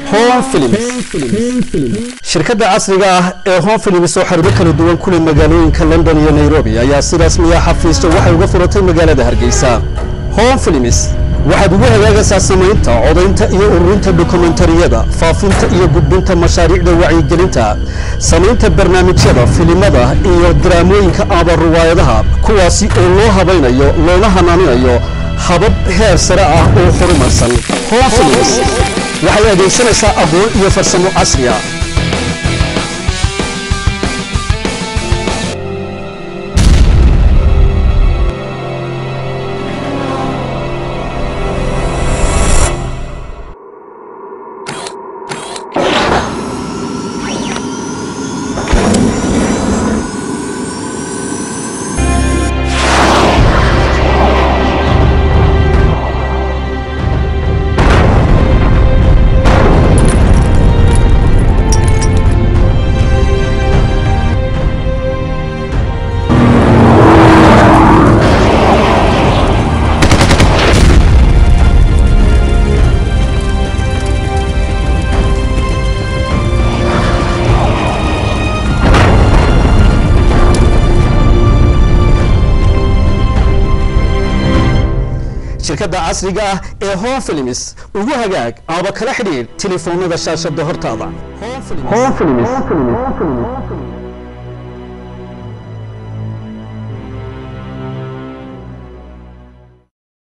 home films shirkadda casriga ah ee home films oo xarumo kala duwan ku leh magaalooyinka london iyo nairobi ayaa si rasmiya xafiisto waxay uga furatay magaalada hargeysa home films waxaad ugu hagaagaysaa samaynta codaynta iyo ururinta dokumentariyada faafinta iyo gudbinta mashaariicda wacyigelinta samaynta barnaamijyada filimada iyo daraamooyinka aba riwaayadaha kuwaasi oo loo habaynayo loona hanaaninayo habab heer sare ah oo horumarsan home films waxay adeegsanaysaa aqoon iyo farsamo casri ah shirkadda casriga ah ee home films ugu hagaag aba kala xidhiidh telefoonada shaashada hortaada home films